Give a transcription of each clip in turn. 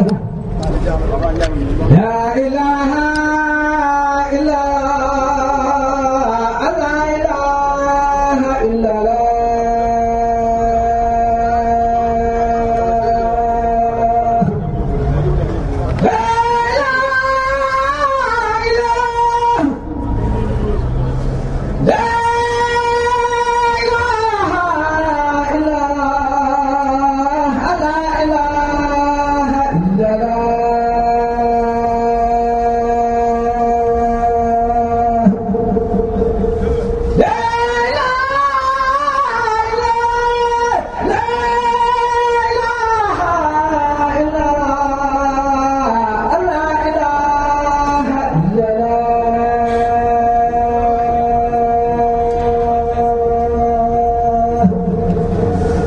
لا إله إلا لا إله إلا الله لا إله لا إله إلا الله لا إله إلا الله لا إله لا إله إلا الله لا إله إلا الله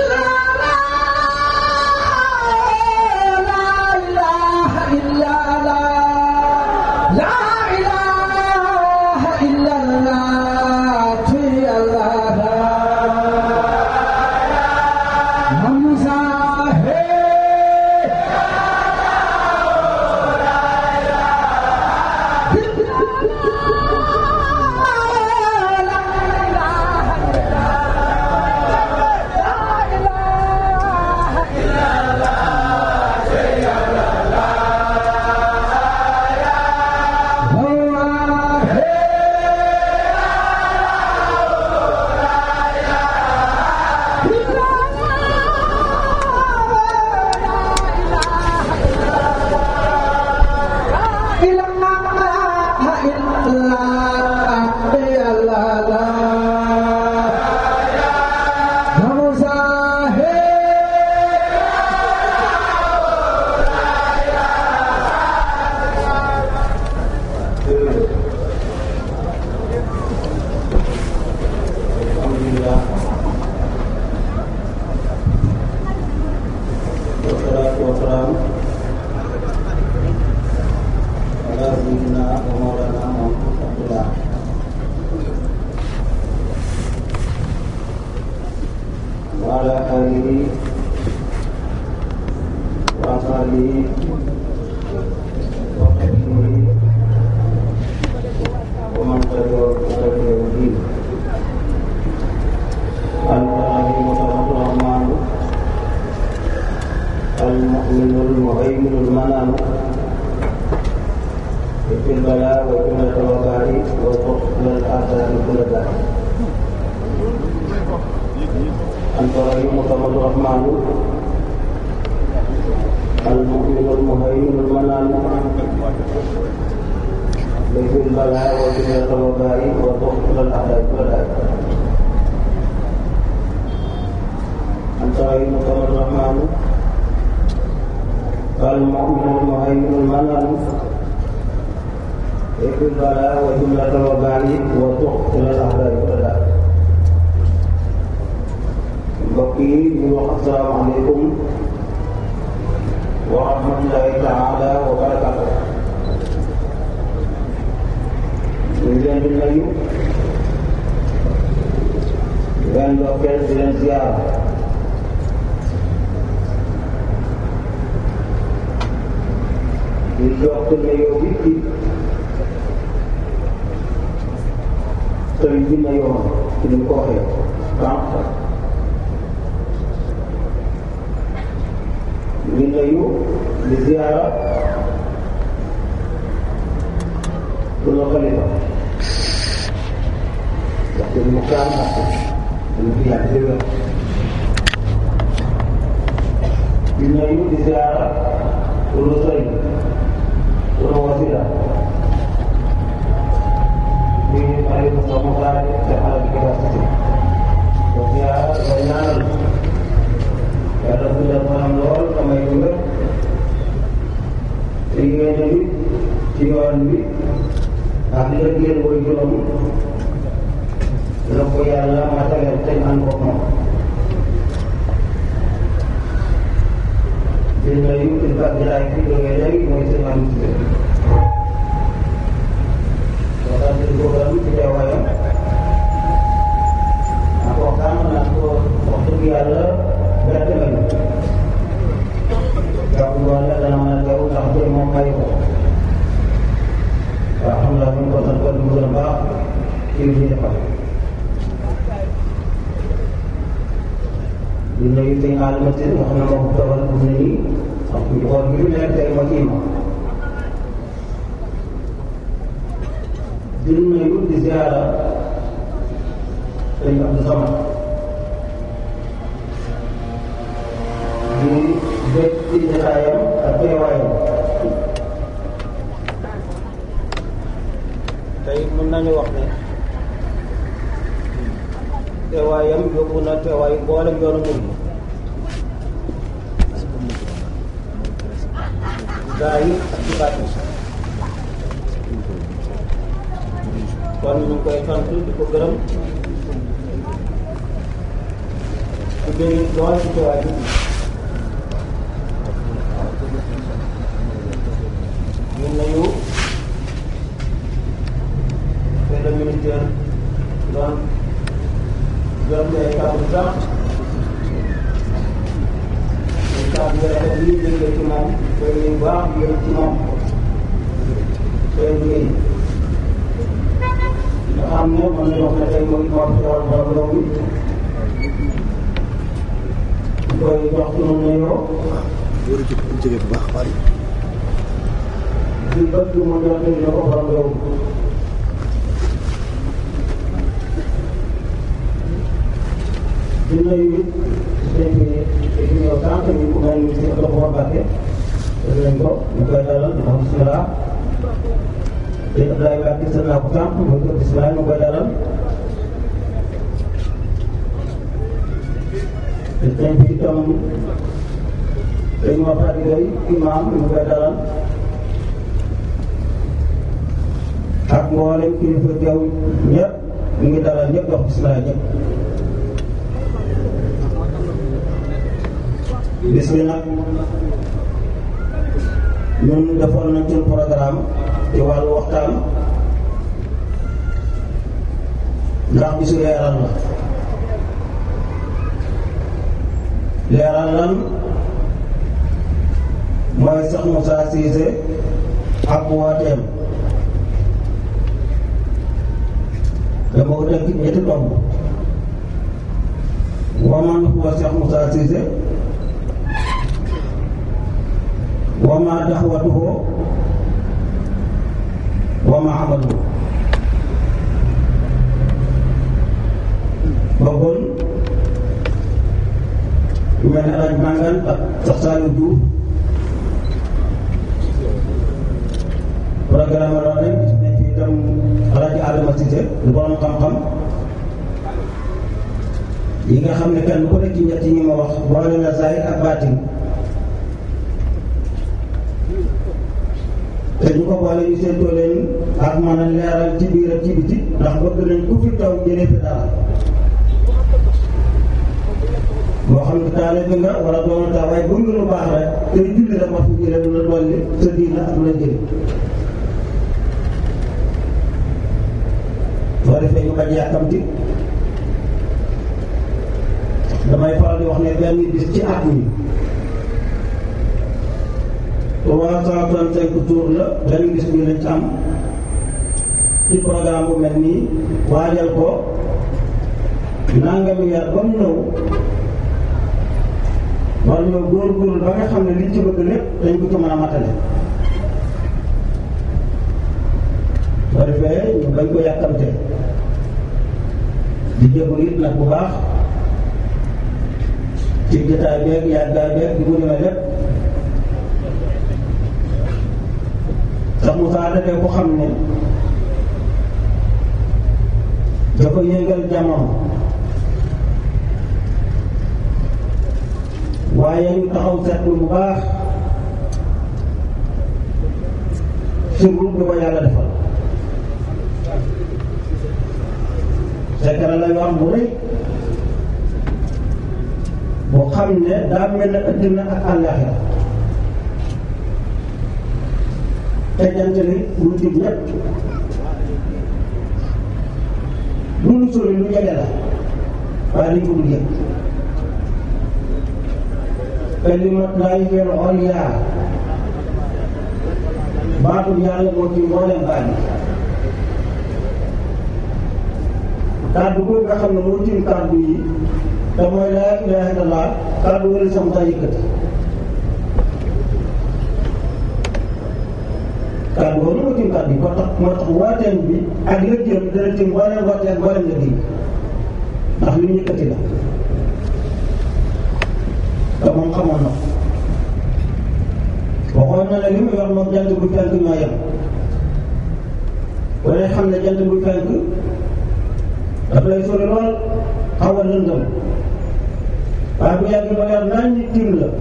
والصلاة والسلام على سيدنا ومولانا محمد عبد الله وعلى آله وأصحابه وصحبه ومن تبعهم إلى يوم الدين أنت الرحيم الرحمن المؤمن المهيمن المنان في البلاء وجملة الوباء وفصل الآثار كل ذلك أنت رحيم صمد الرحمن المؤمن المهيمن المنان في البلاء وجملة الوباء وفصل الآثار كل ذلك أنت رحيم صمد الرحمن المؤمن المهيمن المنن في البلاء وجملة الوباء وتقتل الأعداء والأعداء mbokk yi ñu wax asalaamaaleykum wa rahmatullahi taala wa barakatu ñu ngi leen di nuyu di leen ndokkeel di leen ziar di jox ne yow bi ci sëriñ bi na yoon ci ni ko waxee sànq ñu nuyu di ziara sunu xalifa wax dëgg mu kaan ak dañu fi yàgg di wér di nuyu di ziara sunu sëriñ sunu wasila di Aliou Moussa Moussa te xale bi Keba Cissé donc yaa ba ñaanal yàlla guddal fanam lool samay ko wér te yéene bi ci yoon bi ak lëggéen woy juróom la ko yàlla mataleel te ñu ànd ko moom di nuyu kilifa jataay bi jógee léegi mooy sëñ Aliou Cissé waxtaan bi ko gërëm ci teewaayam ak waxtaan naa ko wax dëgg yàlla bett nañu jàpp nga ne la ci li ñuy defal di nuyu sëñ Adama Tine nga xam ne moo ko toogal pour ne nii ak ñu xool bi ñu nekk tey moo ci imam di nuyu di ziara sëñ Abdou Samad di bég ci jotaayam ak teewaayam tey mën nañu wax ne teewaayam yóbbu na teewaayu mboolem yoonu murid gaa yi ak ci bàtt kon ñu ngi koy sant di ko gërëm di bëgg lool ci teewaay bi ñun nañu monsieur le ministère doon gërëm ay kàddu sax ay kàddu yu rafet yi jógee ci moom koy yu baax yéen ci moom koy liggéey nga xam ne mën nañu wax ne tey mooy moo fi teewal borom réew mi koy jox ci moom nuyoo jóge bu baax bari di bëgg mu jox na ko borom réew mi di nuyu sëñ bi di ñëw sànq ñu ko mel ni si Abdou Xawa Mbacke def nañ ko ñu koy dalal di ko bisimilah te Abdoulaye Mbacke sën naa ko sànq muy ko bisimilah ñu koy dalal te sëñ bi itam dañu ma fàttali koy imam ñu koy dalal ak mboolem kilifa teew ñëpp ñu ngi dalal ñëpp wax bisimilah ñëpp bis bi nag ñun defoon nañ seen programme ci wàllu waxtaan ndax bisu leeral la leeral lan mooy sax Moussa Cissé ak wooteem dama ko tënk ñetti tomb waman huwa Cheikh Moussa Cissé wama daxwatuhu wama amaluhu bëggoon yu mel ne alaaj màngan ak sax Saliou Diouf programme la nañ gis nañ fi itam alaaj Adama Cissé lu borom xam-xam yi nga xam ne kenn ku nekk ci ñett ñi ma wax boole na zahir ak baatin te ñu ko boole ñu seetoo leen ak mën a leeral ci biir ak ci biti ndax bëgg nañ ku fi taw jëlee fi dara moo xam ne taale bi nga wala doon taa waaye bu ngi lu baax rek te julli rek wax fi jëlee lu la dolli sa diina ak lu la jëli soo defee ñu bañ yàkkamti damay faral di wax ne benn bis ci at mi trois cent trente cinq tours la benn gis bi lañ ci am ci programme bu mel nii waajal ko nangami yar ba mu ñëw war ñoo góorgóorlu ba nga xam ne liñ ci bëgg lépp dañ ko ci mën a matale soo defee ñu bañ ko yàkkamte di jégalu it nag bu baax ci jotaay beeg yàggaay beeg di mu demee lépp sax Moussa dafay ko xam ne dafa yéegal jamono waaye ñu taxaw seetlu bu baax sirru bi ko yàlla defal sekara la wax bu rëy boo xam ne daa mel ne addina ak àllaaxira te jant li lu dig ñëpp lu lu sori lu jege la waaye dañ ko dul yëg kalimat laay yor oliya baatul yàlla moo ci mboolem baat yi kàddu googu nga xam ne moo tiim kàddu yi te mooy laa ilaha illallah kàddu wala sam taa yëkkati kàddu googu moo tiim kàddu yi moo tax moo tax waateen bi ak lëggéeyam dana tiim mbooleem waateen mbooleem lëggéey ndax li ñu yëkkati la te moom xamoon na ko waxoon na ne li mu yor moom jant bu fenk ñoo yem wala xam ne jant bu fenk daf lay sori lool xaw a lëndëm waaye bu yàgg ba yor naan ñi tiim la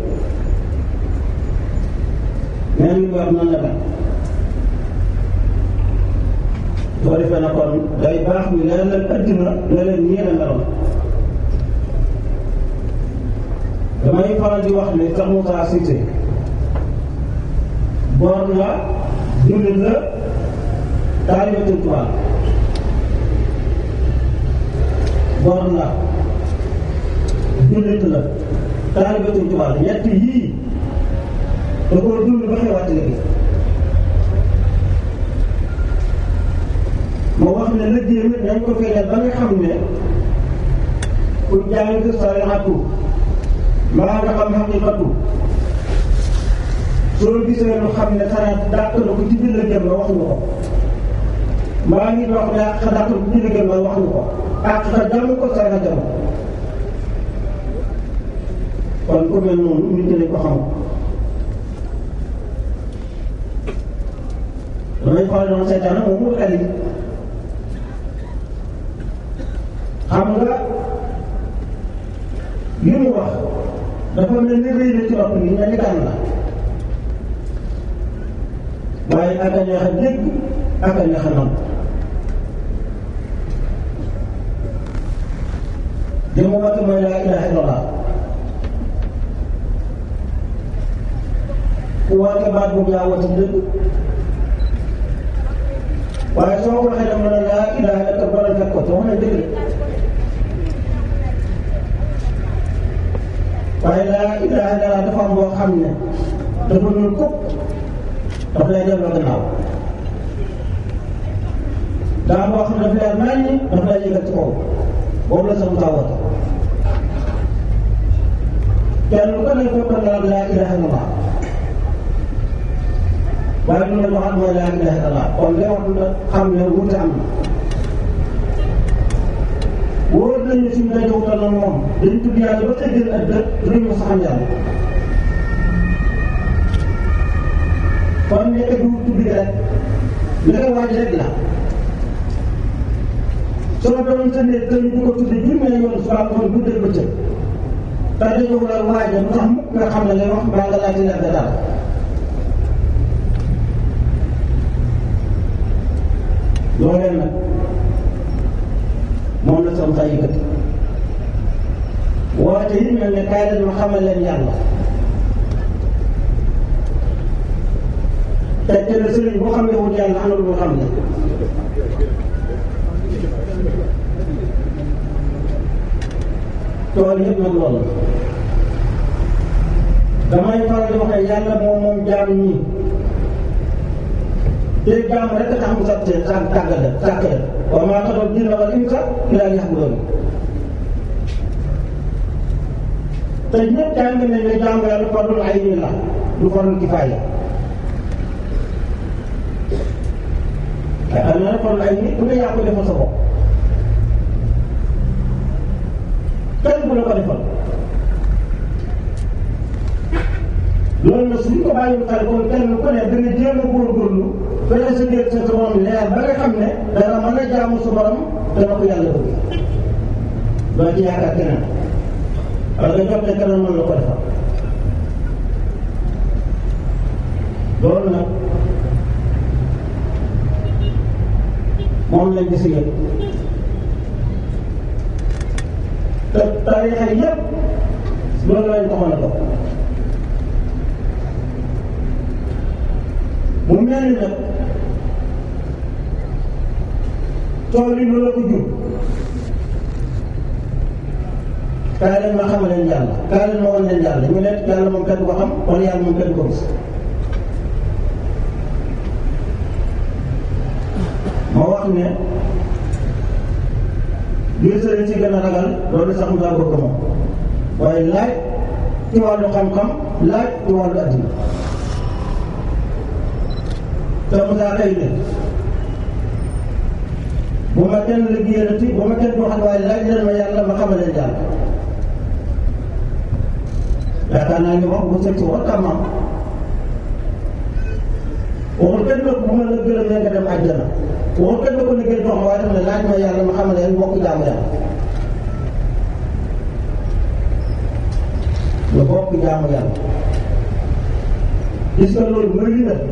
mais li mu yor noonu la mel soo defee na kon day baax ñu leer leen addina ne leen nii la meloon damay faral di wax ne sax Moussa Cissé boor la jullit la taalibe Sëñ Tuubaa boor la jullit la taalibe Sëñ Tuubaa ñett yii da koo dund ba xewaat léegi moo wax ne liggéey bi nañ ko feeñal ba nga xam ne ku jàng sarixatu maa nga xam xaqiqatu soo gisee lu xam ne xanaa dàq na ko ci biir la jëm la wax ñu ko maa ngi wax ne àq dàq na ko ci biir la jëm la wax ñu ko àq sa jàmm ko sarixa jàmm kon ku mel noonu nit ñi ko xam damay xool noonu seytaane moom mu xel yi xam nga li mu wax dafa mel ni rëy na ci nopp yi mel ni kan la waaye ak a neex a dégg ak a neex a nangu li mu woote mooy laa ilaha illallah ku woote baat boobu yaa woote dëgg waaye soo ko waxee dama ne laa ilaha illa borom fekk ko te wax na dëgg waaye laa ilaha illa dafa am boo xam ne dafa ñuul kukk daf lay delloo gannaaw daa boo xam ne daf lay mel ni daf lay yëgal ci kaw boobu la sama taa woote kenn ku ne fekk na laa ilaha illallah waaye lu leen waxaat mooy laa ilaha illallah kon day wax na xam ne wuute am na wóor nañu suñu daje wutal na moom dañ tudd yàlla ba tëjjal ak dëkk dinañ ko saxam yàlla kon nekk du tudd gi rek nekk waaj rek la soo doon sa néeg dañu di ko tudd junne yoon suba ko guddee bëccëg te dañoo la waaja lu tax mukk nga xam ne lay wax mbaa nga laajte leer ga daal loolee nag moom la sama saa yëkkati woote yi mel ne kaay leen ma xamal leen yàlla te te ne sëriñ boo xam ne wut yàlla am na lu mu xam ne tool yëpp nag loolu damay faral di wax ne yàlla moom moom jaam ñi te jaam rek tax mu sax seen sànq tàggat la sàkk la wa maa xalaqtu jinna wal insa illaa liya'buduun te ñëpp jàng nañ ne jaamu yàlla fardul ayni la du fardul kifaaya waaye am na nag fardul ayni ku ne yaa ko defal sa bopp kenn bu la ko defal loolu nag suñ ko bàyyiwul xel kon kenn ku ne dana jéem a góorgóorlu fexe sa biir sa borom leer ba nga xam ne dana mën a jaamu sa borom dana ko yàlla bëgg doo ci yaakaar keneen wala nga jot ne keneen mën la ko defal loolu nag moom lañ gis yëpp te tarixa yëpp loolu lañ ko mën a dox mu mel ni nag tool yi loolu la ko jur kaay leen ma xamal leen yàlla kaay leen ma wan leen yàlla ñu ne yàlla moom kenn ko xam wala yàlla moom kenn ko gis ma wax ne gën a ragal loolu sax mu daa bëgg moom waaye laaj ci wàllu xam-xam laaj ci wàllu addina te mu daa xëy ne bu ma kenn liggéeyalati bu ma kenn waxal waaye laaj leen ma yàlla ma xamal leen yàlla yaakaar naa ni wax bu sëñ si wax tamam waxul kenn nag bu ma la gërëmee nga dem àjjana waxul kenn ko liggéey dox ma waaye dama ne laaj ma yàlla ma xamal leen bokk jaamu yàlla nga bokk jaamu yàlla gis nga loolu bëri na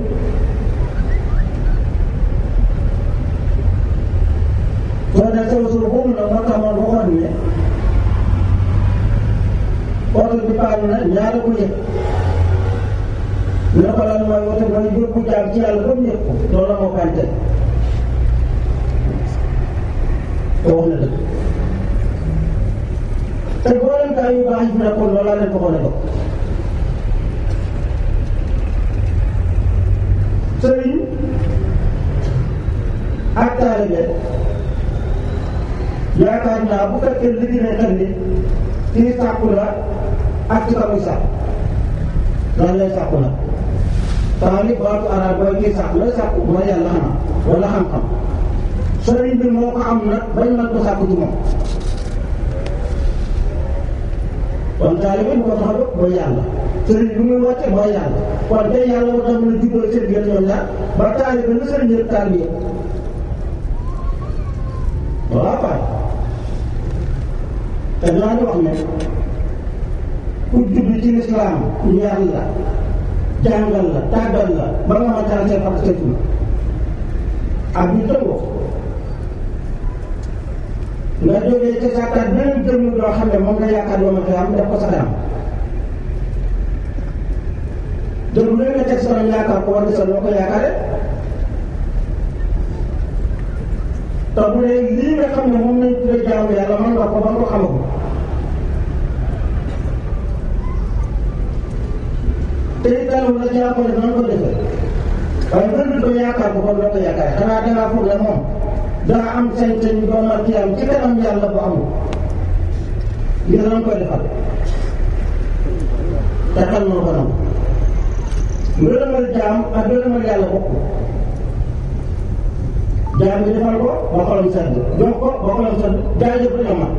soo dee sew suuf boobu nag moo tax man waxoon ne oto bi paanu na ñaara ko yëg ne ko lan mooy wote mooy yóbbu jaam ci yàlla ba mu yëg ko loolu la moo kante te wax na dëgg te booleen kaa yu baax yi fi nekkoon loolu laa leen ko xone ko sëriñ ak taalibe yaakaar naa bu fekkee liggéey nañ xel ni kii sàkku la ak ci kamuy sàkk lan lay sàkku la taalib baatu arab mooy kii sàkku lay sàkku mooy yàlla xanaa wala xam-xam sëriñ bi moo ko am nag bañ mën ko sàkku ci moom kon taalibe bi ko tax a jóg mooy yàlla sëriñ bi muy wàcce mooy yàlla kon tey yàlla war na mën a jubbal seen biir ñoom ñaar ba taalibe na sëriñ yëpp taalibe yëpp voilà Faye te dinaa di wax ne ku judd ci lislaam ñu yar la jàngal la tàggal la ba nga ma taal seen parce que ak ñu tëngoo nga jógee ci sàkkaat beneen jëmm doo xam ne moom nga yaakaar yoo ma fi am def ko sa kanam dëgg lu nga teg sa kanam yaakaar ko war nga sa loo ko yaakaare te bu dee lii nga xam ne moom lañ tuddee jaamu yàlla mën nga ko ba nga ko xamagul te it daal la ci ko def nan ko defee waaye bër bi ko yaakaar ko kon doo ko yaakaar xanaa dangaa foog ne moom daa am sañ-sañ ba ma ci am ci kanam yàlla bu amul ngir nan koy defal te xel na ko nam ngërëmal jaam ak ngërëmal yàlla bokk jaam bi defal ko ba xolam sedd jox ko ba xolam sedd jaajëf rek a mat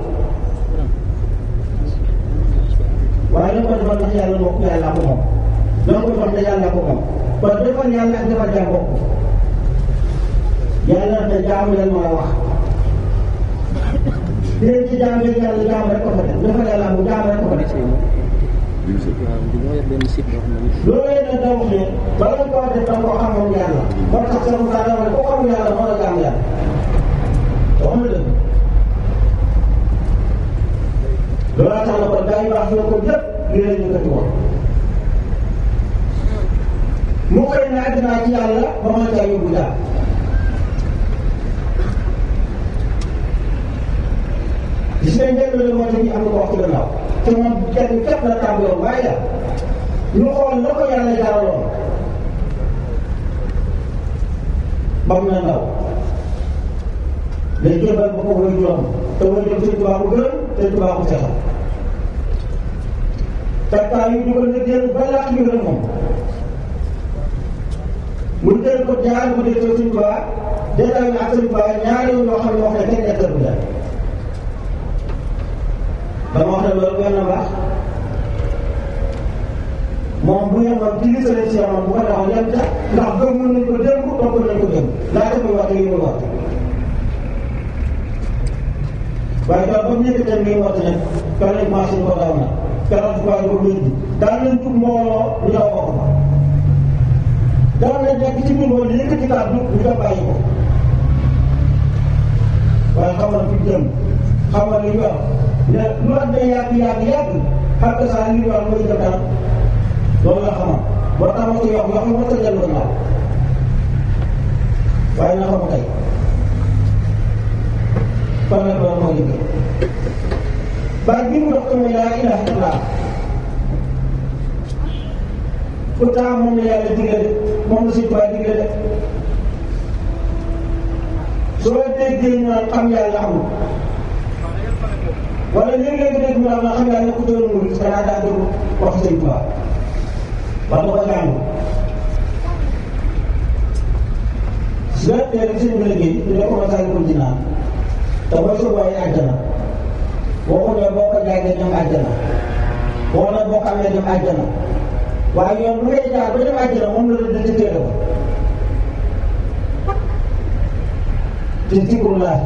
waaye dañ ko defal ndax yàlla bokk yàlla ko moom dañ ko defal ndax yàlla ko moom kon defal yàlla ak defal jaam bokk yàlla te jaamu leen ma la wax dinañ ci jaam yi yàlla jaam rek ko fa def defal yàlla mu jaam rek ko fa def loolu yëpp nag da wax ne bala nga koo def da nga koo xamoon yàlla moo tax sa Moussa dama ne ku xamul yàlla moo la jaam yàlla wax na dëgg loolu tax na kon gaa yu baax ñoo ko lépp li leen yëkkati woon mu xëy na àddinaa ci yàlla ba mën caa yóbbu jaam gis nañ njëriñ la woote bi am na ko wax ci gannaaw te moom kenn képp la tàmbaloon waaye daal ñu xool la ko yàlla jaraloon ba mu ne ndaw day jébal ba ko way juróom te way juróom sëñ Tuubaa ko gërëm sëñ Tuubaa ko seexal takkaa yu dugal na génn ba làq ñu gën moom mu jël ko jaar ko dee sëñ Tuubaa détail ak sëñ Tuubaa ñaari yoo xam ne wax ne kenn nekkal bu daal dama wax ne loolu benn baax moom bu yemoon ci li sëriñ si yemoon bu ko taxaw yem ca ndax gëm nañ ko démb topp nañ ko démb laata muy wax yi muy wax waaye daal ba mu yëkkatee ngi wax ne keroog marché ko daw na keroog waaye ko wéddi daal nañ jub mbooloo ñu daw ko fa daal nañ nekk ci biir wala yëkkati kàddu ñu dem bàyyi ko waaye xam na fi jëm xam na li ñu wax ne lu at day yàgg yàgg yàgg xam nga saa li ñu wax mooy jëm kanam loolu la xamoon boo tax ma ko yokk yokk ma ko dellu gannaaw waaye na xam tey kon nag loolu moo liggéey baat bi mu dox ko mooy laa ilaha illallah pourtant moom la yàlla digle de moom la suñu baay digle de soo déggee ñu naan xam yàlla amul wala léeg-léeg nga dégg ñu naan xam nga ne ku doon murid danaa daa déglu wax sëñ Tuubaa wax nga ko jàng su nga teel sëñ bi liggéey ñu ne ko Masaalikul Jinaan te mooy sa waaye àjjana waxu ne boo ko jàngee dem àjjana boo na boo xamee dem àjjana waaye yoon bu ngay jaar ba dem àjjana moom la la dëgg téere ba te zikrullah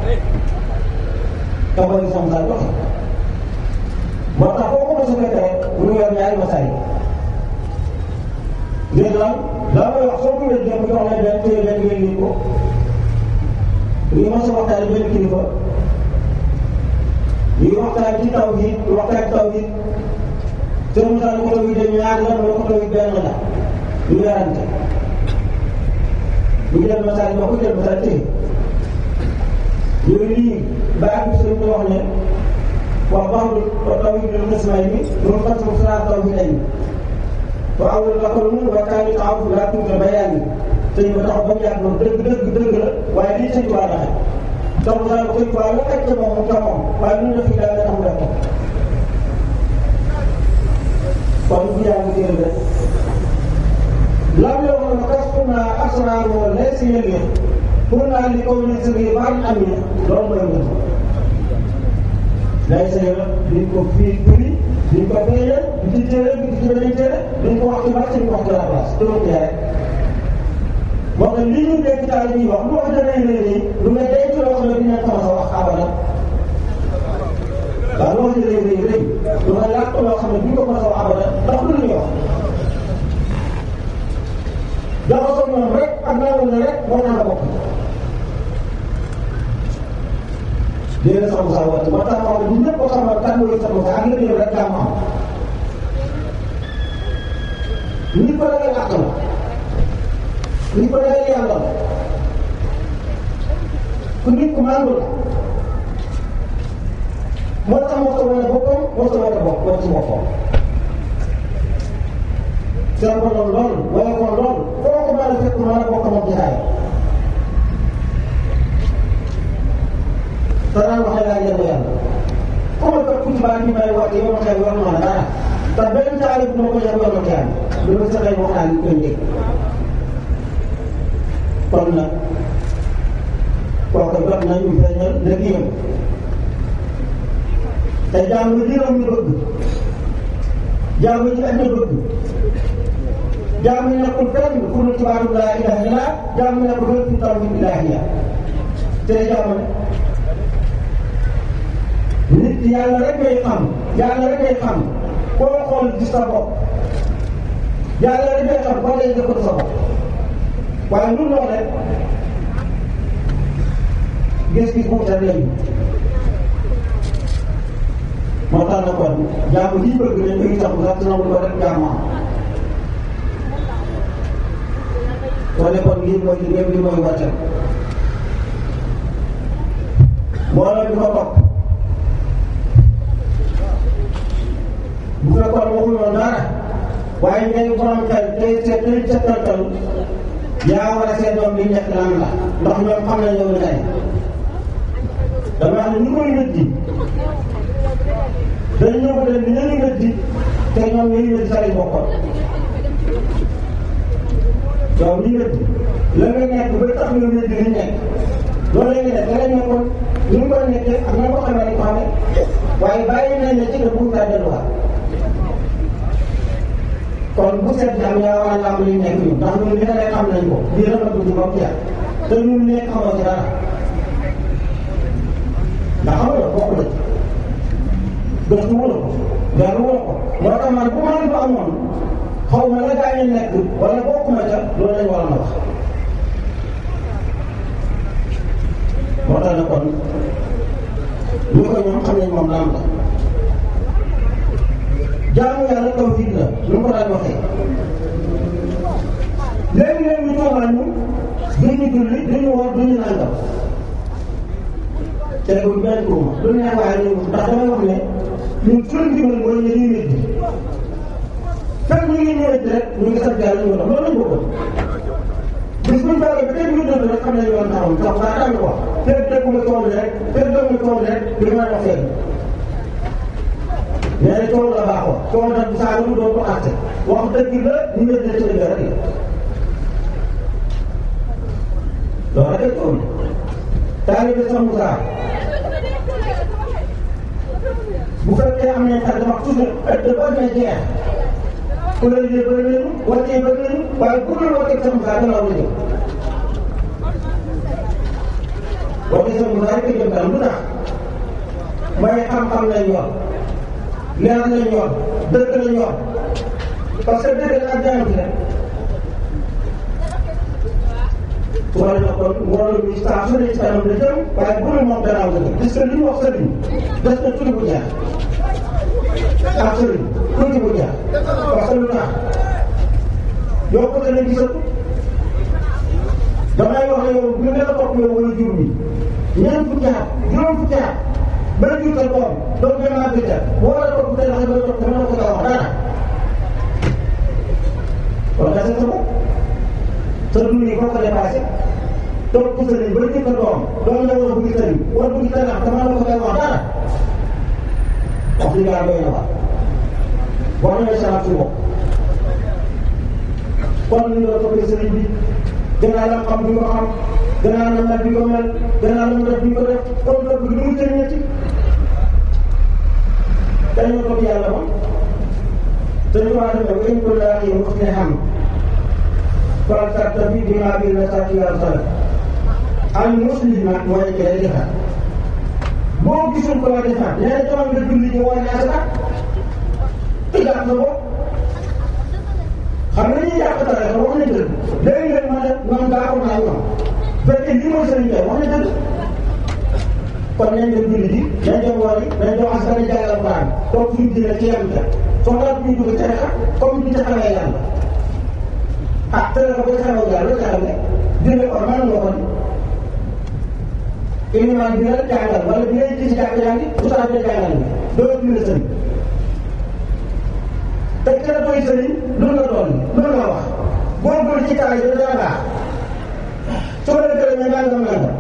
te mooy sam saa joxe moo tax boo ko mos a fekk rek bu ñu yor ñaari masaay léegi lan daa may wax soo ko wér dem jox la benn téye benn wér ko lii mos a waxtaan benn kilifa lii waxtaan ci taw bi waxtaan taw bi seen misaal ko taw bi de ñaar la wala ko taw bi benn la ñu yarante ñu jël masaal ñoo ko jël masaal téye yooyu lii baax bi sëriñ bi wax ne wax baaxul taw yi dina gis may mi loolu fas mu saa taw bi dañ wa awul laqalun wa kaani taafu laa tuuta bayaani sëñ ba tax ba mu yàgg loolu dëgg dëgg dëgg la waaye lii sëñ waa daxe taw saa ko sëñ waa la xaj ca moom mu ca moom waaye lu ñu def fi daal nga tax mu def ko kon bu yaa ngi téere de lam yoo xam ne kas pour naa asraar moo lay si yëgee pour naa li ko ne sëriñ baal am yi loolu mooy ngeen ko lay sa yëg duñ ko fii firi duñ ko feeñal du ci téere du ci beneen téere duñ ko wax ci baax duñ ko wax ci la place te loolu rek moo tax li ñu dégg taal ñuy wax lu wax dana ne nii lu nga denc loo xam ne dinañ ko mos a wax abada waaw lu wax dana ne nii lu nga làkk loo xam ne duñ ko mos a wax abada ndax lu ñuy wax jaxasoo moom rek ak nangu na rek moo tax a bokk léegi sax Moussa Wade moo tax ma wax ne ñëpp ko xamal kan mooy sax Moussa ak liggéeyam rek daa am nit ko ragal àq la nit ko ragal yàlla la ku nit ku màndu la moo tax moo ko wane boppam moo ko wane bopp moo ci boppam seen ko loolu loolu wala ko loolu foo ko mën a fekk mën a bokk moom jotaay te daan wax ne laa jënd yàlla ku ma fekk ci baa ñu may wax yow ma xew yor ma dara te benn taali bu ma ko yor yor ma kenn lu ma saxee wax naa li koy dégg kon nag kooku jot nañu feeñal liggéeyam te jàmm li réew mi bëgg jàmm ci àddina bëgg jàmm nekkul fenn fu nu ci baatu laa ilaha illa jàmm nekkul fenn fu taw bi ilahiya te jàmm nit yàlla rek ngay xam yàlla rek ngay xam koo xool gis sa bopp yàlla rek ngay xam boo dee jëkkër sa bopp waaye lu lool rek gis-gis bu wutal lañu moo tax na kon jàmm lii bëgg nañ ko itam sax dina ko rek jàmm am wane kon lii mooy liggéey bi mooy wàcce mbooloo di ko topp bu fekkoon waxul woon dara waaye ngay borom xel tey seet tey seetantal yaa war a seet doom li nekk lan la ndax ñoom xam nañ yow tey dama wax ne ñu koy weddi dañ ñëw ko dem ni ñu weddi te ñoom ñu weddi sa lañ bokkoon yow ñu weddi la nga nekk ba tax nga weddi li nekk loolu la nga def da nga nekkoon ni mu ko nekkee ak na ko xamee ni ko xamee waaye bàyyi nañ ne ci nga buur kaa delluwaat kon bu seet jàmm yaa war a làmb li nekk ñun ndax ñun li nga lay xam nañ ko lii rek la dugg ba mu jeex te ñun nekk xamoo ci dara ndax xam nga bokk na ci gëstu wala ko dellu wala ko moo tax man bu ma ko amoon xaw ma la gaa ñu nekk wala bokkuma ca loolu lañ war a wax moo tax ne kon ñu ko ñoom xam nañ moom lan la jaamu yàlla tawhid la lu mu ko daan waxee léegi-léegi ñu tuumaal ñu duñu julli duñu woor duñu nangam te bu benn tuuma lu neex waaye ñu ndax damay wax ne ñun suñu ndimbal mooy ñu ñuy wéddi fekk ñu ngi ñëwee rek ñu ngi sant yàlla ñu dox loolu lañ bëggoon bis bu ñu baaxee ba tey ñu dund rek xam nañ yoon taxaw sax daa tànn ko fekk dégg nga tool rek fekk dégg nga tool rek li ma wax seen nee na coow la baaxoon coow nag bu saaga mu doon ko àtte wax dëgg la ñu ngi leen di rek loolu rek coow la taalibe sax mu saa bu fekkee am nañ xel dama toujours dafa amee jeex ku la liggéey bëri nañu wàccee bëri nañu waaye bu dul wàccee sax mu saa gannaaw la jëm wàccee sax mu saa rek jëm kanam lu tax mooy xam-xam lañ yor leer lañ yor dëgg lañ yor parce que dëgg la ak jaayante rek su ma leen kon mbooloo mi saa su ne ci kanam la jëm waaye bu dul moom gannaaw la jëm parce que li ñu wax sëriñ des na tuuti bu jeex ak sëriñ tuuti bu jeex parce que lu tax yow ko danañ gisatu damay wax ne yow ñu gën a topp yow wala jur mi ñeent fukki at juróom fukki at ba la jur sa doom doom bi maa gëj a boo la topp tey dafa topp dama la ko wax dara kon gase sa bopp sa dund yi foo ko dépassé topp sëriñ ba jur sa doom doom la war a bëgg sëriñ war a bëgg sëriñ dama la ko wax dara wax dëgg yàlla doy na waar boo demee salaat su bopp kon ñu la toppee sëriñ bi gannaaw la xam bi nga xam gannaaw la mel bi nga mel gannaaw la mu def bi nga def kon topp gi lu mu jëriñati dañoo topp yàlla moom te ñu waa demee ba ñu ko laa yi wax ne xam kon sarta bi bi maa biir na sarti yàlla sala al muslim nag mooy ki lay defar boo gisul ko la defar nee na jamono nga julli ñu wàññi asaka tëggaat sa bopp xam nga ñuy yàq dara wax nañ dëgg léegi nag ma ne man baaxoon naa ñoom fekkee lii mooy sëriñ tey wax nañ dëgg kon nañ dem julli ji nañ dem wari nañ dem askan wi jàngal Alxuraan toog suñu dina ci yem ca soxla ñu dugg tarixa comme ñu ci xamee yàlla ah tarixa boo xamee yàlla loo ca xam ne dina ko mën nga ko ni ilimaan bi la jàngal wala bi lay ci jàkk yaa ngi ustaas bi jàngal bi doo dina sëriñ te kenn doy sëriñ lu nga doon lu nga wax góorgóorlu ci taay yi dana baax soo leen gërëmee nangam nangam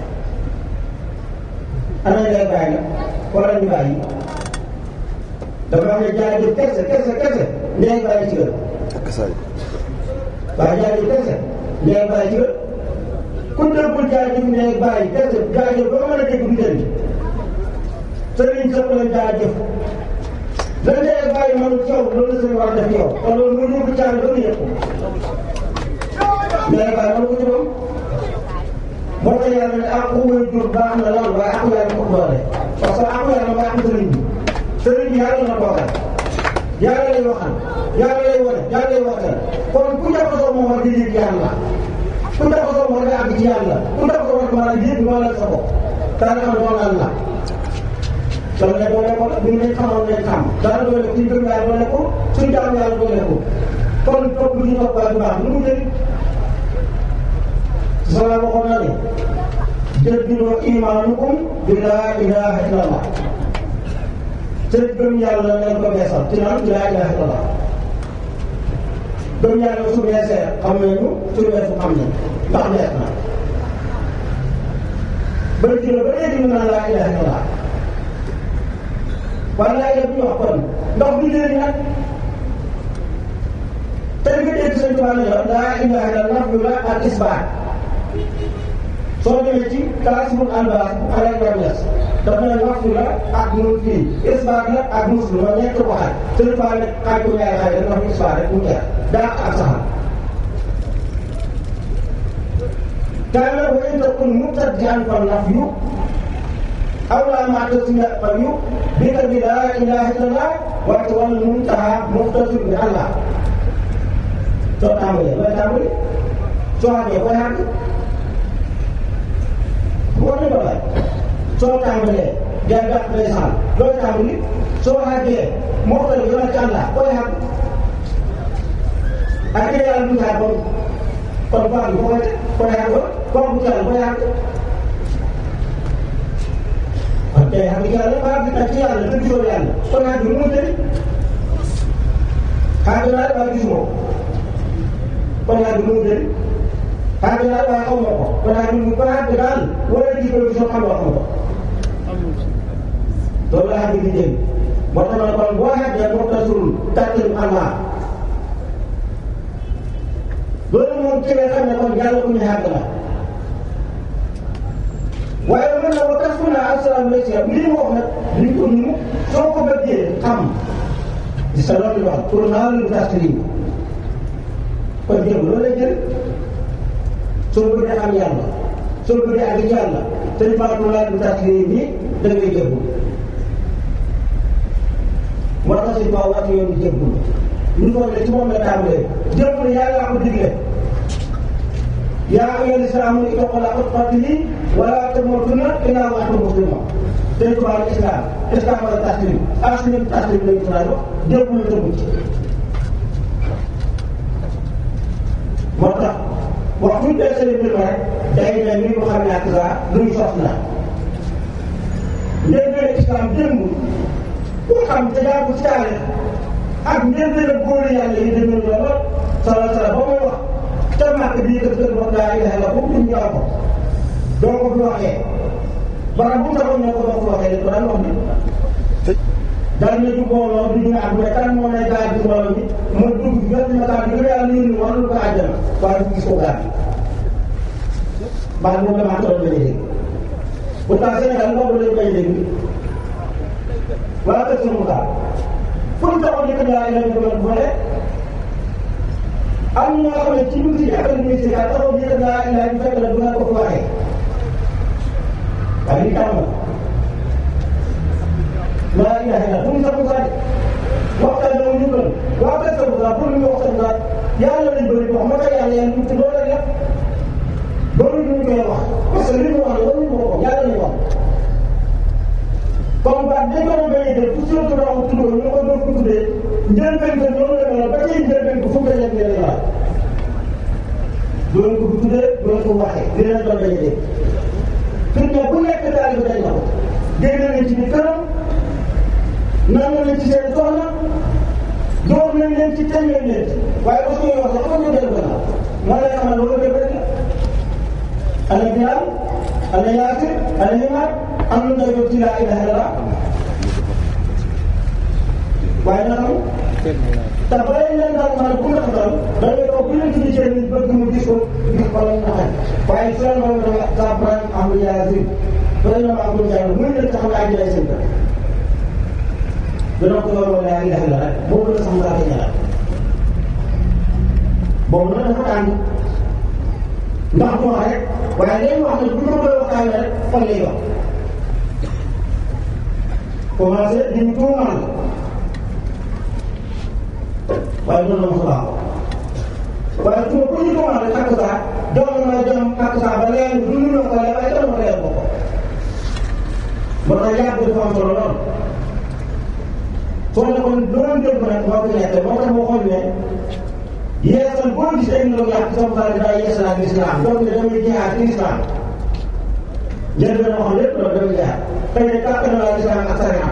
ana ngay bàyyi nag wala ñu bàyyi dafa wax ne jaajëf kese kese kese ngay bàyyi ci gën waaye jaajëf kese ngay bàyyi ci gën ku déggul jaajëf ngay bàyyi kese jaajëf ba mën a dégg du njëriñ sëriñ sëpp la jaajëf lan ngay bàyyi man yow loolu la sëriñ war a def yow te loolu mu yóbbu caal ba mu yëg ko mais bàyyi man ko ci moom moo tax yàlla ne ak way jur baax na lool waaye ak yàlla ko doole parce que ak yàlla mooy ak sëriñ bi sëriñ bi yàlla na toogal yàlla lay waxal yàlla lay wane yàlla lay waxal kon ku jaxasoo moom war di yëg yàlla ku jaxasoo moom war di àgg ci yàlla ku jaxasoo war di mën a yëg wala sa bopp daanaka xam doonal la dama ne doole ko ñu ne xamoon nañ xam dara doole ko ñu gëm yàlla doole ko suñu jaamu yàlla doole ko kon topp bi ñu topp bu baax lu mu jëriñ sala waxoon na ne jaddidoo imaanukum bi laa ilaha illallah seen gëm yàlla ngeen ko beesal ci naan bi laa ilaha illallah gëm yàlla su beesee xam nañu su beesu xam nañ ndax bees na ba jëla ba léegi ñu naan laa ilaha illallah waaye laa ilaha bu ñu wax kon ndax du léegi nag tey nga dégg sëñ Tuubaa la laa ilaha illallah nafyu la ak isbaat soo demee ci Kaasimul Albaas Alaaji Ñas dafa ne nafyu la ak nun fii isbaat la ak muslim ma ñett ko xaaj sëñ Tuubaa ne xaaj ko ñaari xaaj rek nafyu isbaat rek mu jeex daa ak saxal kaana wa in takun mubtadi'an fa nafyu aw laa ma'tazila fa yu bi ka bi laa ilaha illallah wa wal muntaha muxtasir bi Allah soo tàmbalee looy tàmbali soo àggee koy àgg boo ne ba bay soo tàmbalee day gàtt day saal looy tàmbali soo àggee moo koy yore ci àlla koy àgg ak kii yàlla du saa kon kon baax bi foo koy teg koy àgg kooku bu yàlla koy àgg kon tey xam nga yàlla baax bi ak ci yàlla te gisoo yàlla kon àgg lu mu jëriñ àgg naa waaye gisuma ko kon yaa ngi mu jëriñ àgg naa waaye xaw ma ko kon yaa ngi mu kon àgg daal wala ji ko soo xam wax ma ko loolu la àgg di jëriñ moo tax ma ne kon boo xeebee boo tasul tàkkim almaa loolu moom ci nga xam ne kon yàlla ku ñu xàgg la waaye mën na ba kas fu naa asalaamaaleykum lii mu wax nag li ko ñu soo ko bëggee xam di sa loolu wax pour naa lu tas lii kon jëm loolu lay jël soo bëggee xam yàlla soo bëggee àgg ci yàlla te ñu faatu laa lu tas lii nii da ngay jëbbu moo tax si kaw wàcc yoon jëbbu ñu foog ne ci moom la tàmbalee jëbbu ne yàlla ko digle yaa ayyuhal islaamu ittaqullaaha haqqa tuqaatihi wa laa tamuutunna illaa wa antum muslimuun te tubaab islam islam wala taslim aslim taslim lañu tubaab wax jëpp la tëggu ci moo tax wax bu ñu dee seen mbir rek day mel ni mu xam ne ak saa luñ sos la njëlbeen islam démb ku xam te yaa ko ci taarix ak njëlbeen ak góor yàlla yi demee loolu sala sala ba muy wax te màkk bii kër kër wax laa ilaha illa boobu ñu ko doo ko fi waxee barab bu mu taxaw ne ko doo ko waxee ko daan wax ni daal na jub mbooloo du ñu àgg mais kan moo ne gaal bi mbooloo bi ma dugg bi nga ma gaal bi nga yàlla yónni war lu ko àjjana waaye du gis ko gaal bi baat boobu damaa toll bañ a dégg pourtant Sénégal boobu lañ koy dégg wala kër sunu gaal fu ñu taxaw dëkk laa ilaha illa bu ne am ñoo xam ne ci biir si affaire ministère taxaw dëkk laa ilaha illa fekk la du nga ko fi waxee waaye li tàmm laa ilaha illa pour ñu sax Moussa de waxtaan bi ñu gën waa kër sa Moussa pour ñu waxtaan daal yàlla lañ bëri wax ma ko yàlla yàlla ñu ci loolu rek la loolu ñu koy wax parce que li mu wax loolu ñu ko yàlla lañ wax comme baat dañ ko doon bañ a def pour surtout daaw tuddoo ñu ko doon ko tuddee njëlbeen ko noonu la mel ba tey njëlbeen ko fu mu dajeeg leen la doon ko tuddee doon ko waxee li leen doon bañ a dégg suñ ne bu nekk taalibe dañ la ko dégg nañ ci ni këram naan nañ ci seen soxna door nañ leen ci teñ nañ leen ci waaye ba suñuy wax sax xam nga dellu gannaaw moo lay xamal loolu dëgg rek la ana Bilaal ana Yaasir ana Imaam am na nga yóbbu ci laa ilaha illallah waaye nag te ba leen leen daal maanaam ku nekk daal da ngay toog ku leen tudd seen nit bëgg mu gis ko gis ko lañ naxal waaye soo leen doon dafa saa braan am Yaasir bëri na ma amul jàll muy leen taxaw naa jëlee seen kër dina ko yor laa ilaha illallah rek boobu la sax mu laa koy ñaanal boobu nag dafa tàng ndax du wax rek waaye léegi wax ne bu ñu koy waxtaanee rek fan lay wax commencé di ñu tuumaal waaye noonu la mos a baax waaye tuuma ku ñu tuumaal rek takk saa doon na dem takk saa ba léegi du ñu ko waaye waaye dama ko leer ko ko ba tax yàgg dafa am solo lool soo ne kon loolu dégg nag moo ko nekkee moo tax moo xool ne yeesal boo gis ay ndog yàq sama xarit daa yeesalaat lislaam donc ne damay jihaad ci lislaam njëriñ la wax lépp loolu damay jihaad xëy na kàkk na laa lislaam ak sariya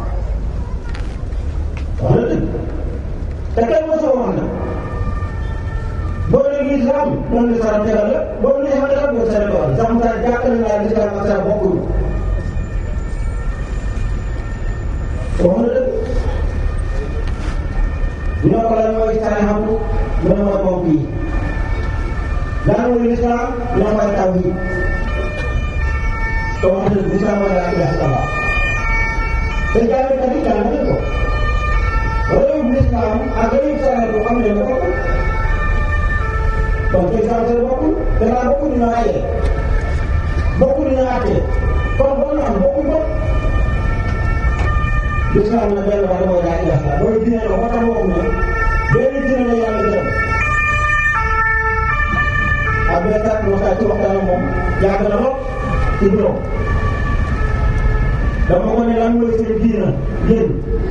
wax na dëgg te kenn mosoo wax na boo léegi lislaam moom la saram tegal la boo léegi xam tegal boo sare tegal sama xarit jàkk na laa lislaam ak sariya bokkuñu wax na dëgg ñoo ko lan mooy tarixam mu ne mooy ponk yi lan mooy lislaam lan mooy tawhid te wax dëgg lislaam mooy laa ilaha illallah te jàngkat yi jàng nañ ko réewum lislaam ak réewum sareel bu xam ne ne bokkul kon te sareel bokkul danaa bokkul ñu ayee bokkul ñu àttee kon boo ñu am bokkul ko lislaam na benn wàll mooy laa ilaha illallah mooy diine la moo tax waxum ne benn diine la yàlla gërëm ak benn kàtt waxtaan ci waxtaan moom yàgg na lool ci bureau dama ko ne lan mooy seen diina yéen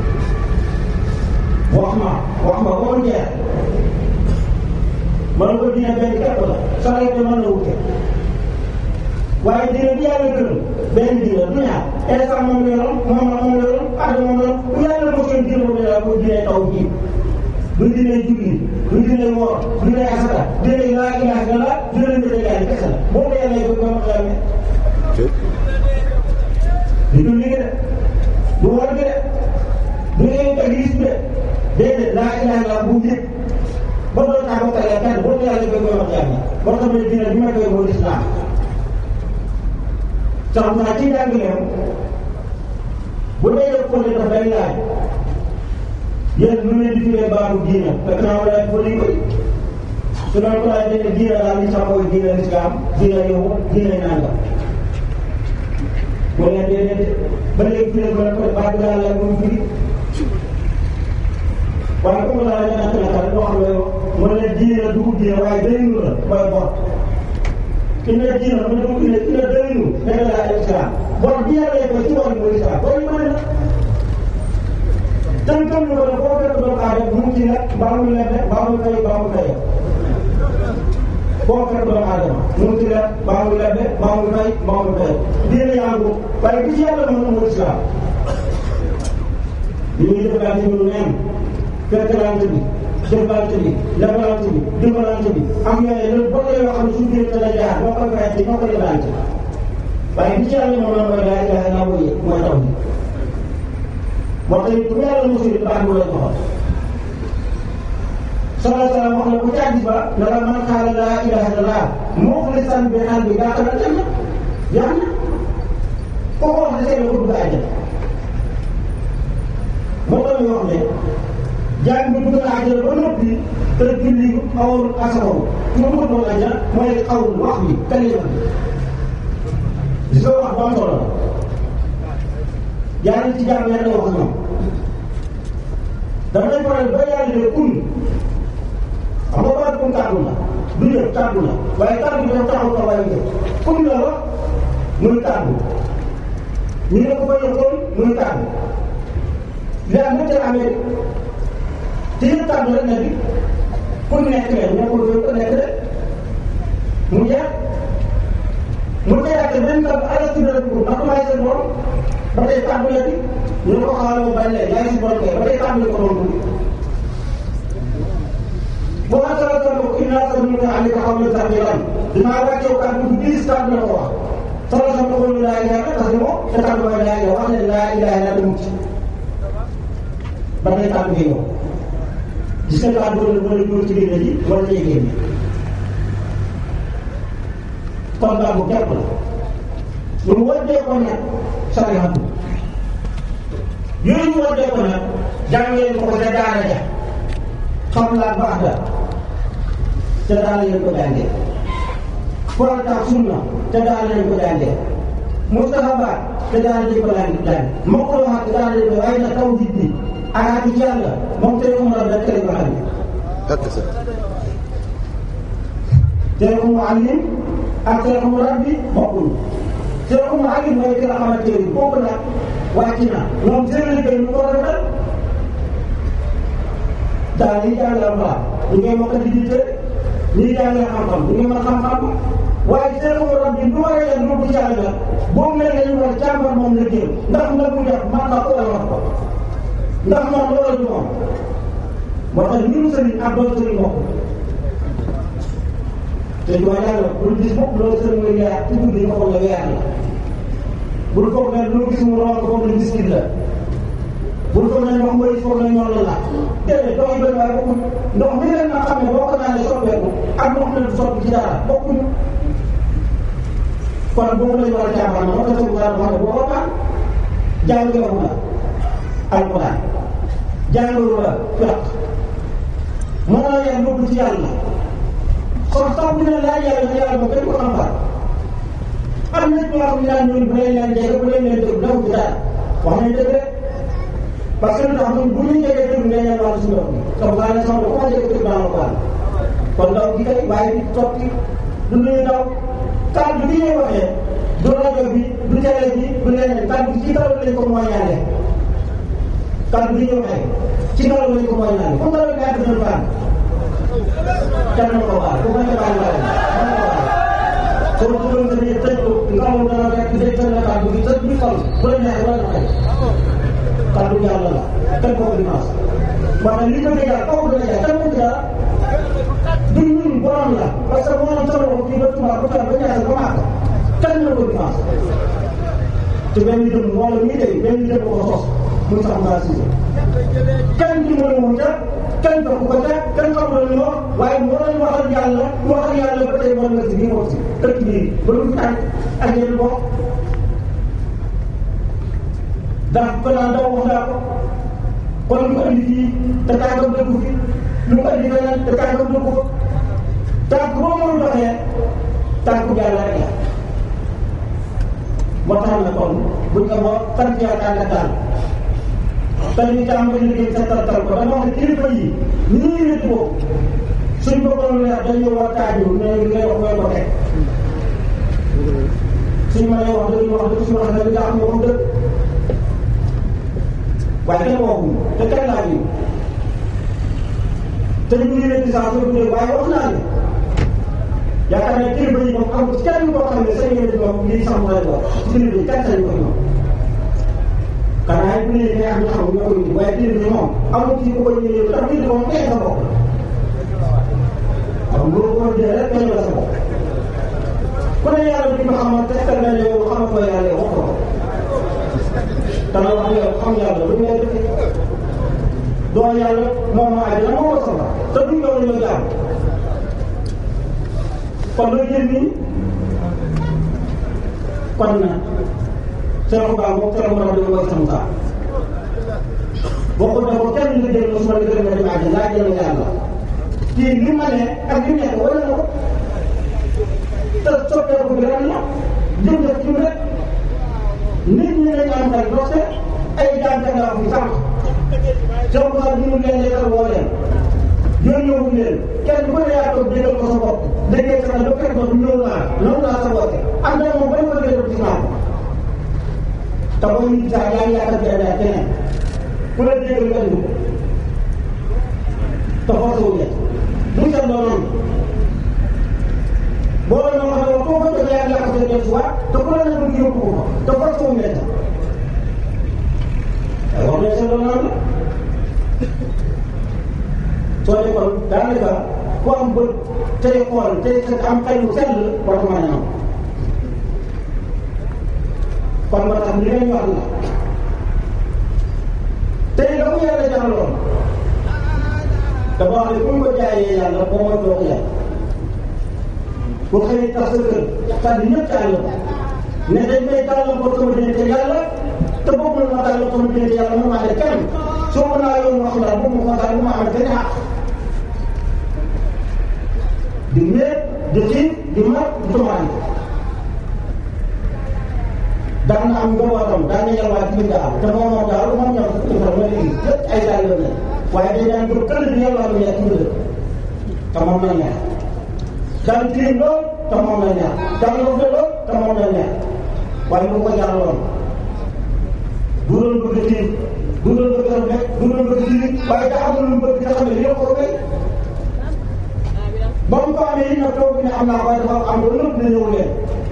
wax ma wax ma ba mu jeex man ko diine benn képp la sareet bi mën na wute waaye diine bi yàlla gërëm benn diine du ñaar instant moom la yoroon moom la moom la yoroon adama moom la yoroon bu yàlla ko seen diine boobu la ko diine taw ji du diine julli du diine woor du diine asaka diine laa ilaha illallah diine mbir yàlla kese la boobu yàlla ko ba ma xamee du julli gi de du woor gi de déedéet laa ilaha illa bu njëkk ba doon kaa bokkalee kenn boo yàlla koy koy wax jaam yi boo xam ne dina bi ma koy mooy lislaam sax naa ci njàngaleem bu dee def ko daf day laaj yéen lu leen di tuddee baatu diina fekk naa wala ko liñ koy su doon ko laaj ne diina daal li sax mooy diina lislaam diina yow diina nangam boo leen déedéet ba léegi fi leen ko ko baatu daal la moom firi waaye comme la la nekk na kare boo xam ne mu ne diine la dugub diine waaye dëriñu la mooy bor ina diine mu dugub ina ina dëriñu nekk la islam bor bi yàlla ko ci war mooy islam bor yi mën na tan kam ñu ko ne foo fekk doomu aadama mu ci nekk mbaa mu lebe mbaa mu fay mbaa mu fay foo fekk doomu aadama mu ci nekk mbaa mu lebe mbaa mu fay mbaa mu fay diine yaa ngi waaye bi ci yàlla mën na mooy islam li ñuy defal ci ñu neen fekkalante bi jëflante bi lebalante bi dimbalante bi am yooyu loolu boo yoo xam ne suñu biir dana jaar boo koy fayante ñoo koy lebalante waaye bi ci yàlla moom la mooy laa ilaha illa mooy mooy taw bi moo tax it bu yàlla mosul it baax mu lay joxoon sallallahu alayhi wa sallam wax na ku ci hadiis ba ne la man qaala laa ilaha illallah muxlisan bi qalbi daxala aljanna yaa na ko ko wax ne seen ko dugg àjjana moo tax ñu wax ne jaay bi dugg na àjjana ba noppi te julli awul asakaw su ma dugg doon àjjana mooy awul wax bi kalima bi gis nga wax bu am solo la yàlla ci jàmm yàlla wax ñoom dama lay faral ba yàlla de kun xam nga baat kun kàddu la du ñëw kàddu la waaye kàddu bi dafa taxaw taxawaay bi kun la wax muy kàddu ñu ne ko fa yokkoon muy kàddu li am mënta amee te yëpp kàddu rek na bi ku nekk leen nekkul fi ku nekk rek mu jeex mu jeex te benn kàddu ala si dara dugub ndax maay seen borom ba tey kàddu la bi ñu ne ko xaaral ma bañ leen yaay si borom kay ba tey kàddu la ko doon dugg boo ma sala sala ko inna sanuka alika xawlan saqilan dinaa wàcceew kàddu bu diis kàddu la ko wax sala sala ko laa ilaha parce que moom te kàddu mooy laa ilaha wax ne laa ilaha illa mucc ba tey kàddu gi ñëw gis nga kàddu gi mën a dóor ci biir ji wala lay génne kon kàddu képp la lu mu wàccee ko nag sarihatu yooyu ñu wàccee ko nag jàngee ko ko ca daara ja xam laa baax da ca daara leen ko jàngee farata ak sunna ca daara leen ko jàngee mustahabaat ca daara leen ko jàngee makruhaat ca daara leen ko waaye nag tawhid bi ak ci yàlla moom tere mu rab tere ko xam ak sa tere ko mu allim ak tere ko mu rabbi bokkul tere ko mu allim mooy ki nga xamante ni kooku nag wàcc na moom seen liggéey ñu ko rafetal daal yi jàngal mbaa ñu ngay mokk di jiite ñuy jàngee xam-xam ñu ngi mën xam-xam waaye tere ko mu rabbi du war a yem lu ci yàlla la boobu nag la ñu war a càmbar moom liggéey ndax la mu def man na ko wala wax ko ndax moom loolu du moom moo tax ñun sëriñ ak doon sëriñ bokk te du ma yàlla bul gis bopp loolu sëriñ nga yaar ci guddi nga foog ne weer la bul foog ne lu gis mu roon ko foog ne miskit la bul foog ne ndox mooy foog ne ñoom la la déedéet ndox yi benn waaye bokkuñ ndox mi leen nga xam ne boo ko naanee soppeeku ak ndox mi du soppi ci dara bokkuñ kon boobu lañu war a caaxaan moo tax sëriñ daal wax ne boo ko naan jàngee la alquran jàngalu la fiq moo la yar yóbbu ci yàlla kon sax bu ne laa yàlla na yàlla ba kenn ko xam far am na ñoo xam ne daan ñun bu leen leen jege bu leen leen déglu daw ci dara wax nañ dëgg rek parce que lu tax ñun bu ñu jegee déglu nga ñaan wàllu suñu bopp sax ngaa ne sama ko ma jege déglu naa la ko kon daw gi kay waaye di totti du nuyu daw kàddu gi ñuy waxee du rajo bi du télé bi du leneen kàddu ci kaw lañ ko mooñaale kàddu gi ñuy waxee ci kaw lañ ko mooñaale comme que loolu gàtt nañu baax kenn na ko baal ku bañ a baal baal soo bëggoon nga ne tëj ko nga xam dana fekk day tëj la kàddu gi tëj bi xol bu la neexee wala xëy kàddu yàlla la kenn ko ko dimanche maanaam li ko dee daal kooku dana jaay kenn ko ci dara du ñun borom la parce que moo am solo ko kii ba tubaab ba tubaab ba ñaata ba maaka kenn na ko dimanche te benn dëmm wala ñuy tey benn dëmm ko sos muy sax mbaa si kenn ci mën a wuta kenn dox ko ca kenn xamul lu wax waaye mu waroon waxal yàlla waxal yàlla ba tey mën nga si bii wax si dëkk bii ba lu fi tànk ak yéen bokk ndax ko naan daw wax naa ko kon lu ko andi fii te tànkam dëkku fi lu ko andi feneen te tànkam dëkku fa tànk boo mënul doxee tànk yàlla rek la moo tax na kon buñ ko boo sant yàlla tànk daal te ñu tàmbali liggéey sa tal ko dama wax ne kilifa yi nii nit ko suñ bëggoon leer dañu war taaju ne li ngay wax mooy ko teg suñ mënee wax dëgg wax dëgg suñu wax ne li nga xam ne moom dëgg waaye kenn waxuñu te kenn laa ñu te ñu ngi leen di saa soo dundee waaye wax naa ne yaakaar naa kilifa yi moom amul kenn koo xam ne sañ ngeen di moom lii sax mu lay wax ci kilifa yi kenn sañ ko moom xanaa bu ñuy neex ñu xam ñoo koy indi waaye kilifa yi moom amul ci ku ko ñëwee ndax kilifa moom kenn sa bopp waaw loolu ko jëlee rek kenn la sa bopp ku ne yàlla bi nga xamal te fekk na yow xamal ko yàlla wax ko te la wax yow xam yàlla lu ngay def doo yàlla moom moo aaj la moo ko soxla te duñ yow ñoo jaam kon looy jël nii kon na Cheikh Ba moom Cheikh Ba dama koy sam saa bokkul ne ko kenn nga jël su ma la gërëm dem àjjana laa jël yàlla kii li ma ne ak li nekk wala na ko te soppeeku bi ren la jëm def ci rek nit ñi dañu am ay doxe ay jàngat laa fi sànq Cheikh Ba ñu ngi leen lekkal woo leen yónnee wu leen kenn ku ne yaa toog déggal ko sa bopp déggee sa ba fekk ba ñëw naa ñëw naa sa bopp am na moom bañ ko déglu ci maam te boo ñu gisaa yaa ngi yaakaar bi ay keneen ku la déggal nga indi ko te force wu leen duñ seet loo noonu boo la noo xam ne koo ko jox yaa ngi yaakaar seen si waat te ku la ne bëgg yóbbu ko te force wu leen ay wax nañ seet loo noonu soo dee kon daanaka ku am bët tey xool tey am xel lu sell war ko mën a ñëw kon moo tax li ngeen wax la tey la ko yàlla jaraloon te boo xam ne bu ñu ko jaayee yàlla boo ma doo ko yàlla bu xëyee tax sa kër sànni ñëpp ci àll ba ne dañ may tàllal ko sama diggante yàlla te boobu la ma tàllal sama diggante yàlla mu maa ne kenn soo ko naa yoon wax daal bu ma ko daal bu ma am benn xaq di wéet di xiif di mat di tumaani daan na am njabootam daan na yalwaat ci nga am te moom moom daal moom ñoom sa kër mooy léegi lépp ay daal la ne waaye dañ daan jóg këll di yalwaat lu nekk ci nga te moom la neex daan tiim lool te moom la neex daan rafet lool te moom la neex waaye lu ko jaraloon du doon bëgg tiim du doon bëgg rafet du doon bëgg tiim waaye daa am lu mu bëgg nga xam ne lii ko bay ba mu ko amee yi nag toog ne am naa waaye dafa am lu nëpp ne ñëw leen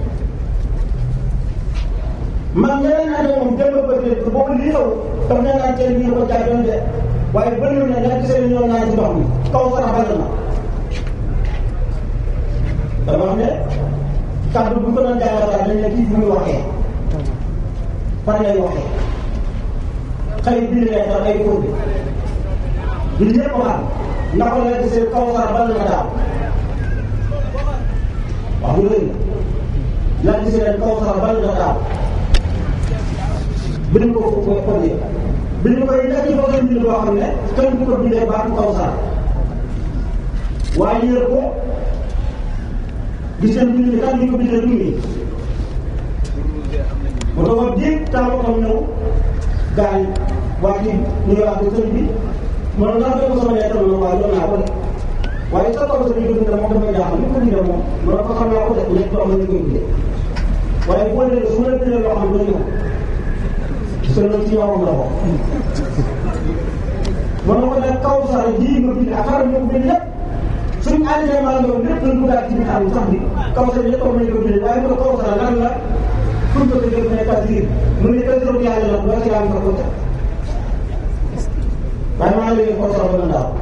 man ñeneen naa ne moom démb ba tey boobu lii xew daf ne naan tey ñu ko jaay doon de waaye bëri na ñaar gisee ne ñoo naan ci ndox mi kaw sa rafet na dama wax ne kàddu bu ko doon jàngataa dañ ne kii fu muy waxee fan lay waxee xëy biir lee tax ay kóobi bi ñëpp xam na ko la gisee kaw sa bal na daaw wax lu rëy la gisee leen kaw sa bal na daaw bind ko ko ko ko bind ko yi nekk ci façon bind boo xam ne kenn du ko bindee baatu kaw sar waaye yër ko gis ngeen bind bi kan ñu ko bindee du ngi mu doon diig temps tam ñëw gaañ waa ci ñu wax ko sëñ bi man naa fekk sama lettre la waaye doon naa ko de waaye sa kaw sëñ bi ko bindee moom dafay jaaxal ni ko bindee moom man ko xam naa ko de nekk loo xam ne ñu koy bindee waaye boo dee su ma la bindee loo xam ne ñëw te loolu ci yow la ko. mën na ko def kaw sara ji nga bind ak xaram ñu ko bind lépp suñu àndee maa ngi lépp dañ ko daal ci biir àll sax bi kaw sara yëpp nañ ko bind waaye bu kaw sara lan la pour que nga jël ne tasir mu ne tasir yàlla la ba ci am ko ca waaye maa ngi leen kaw sara ba ndaw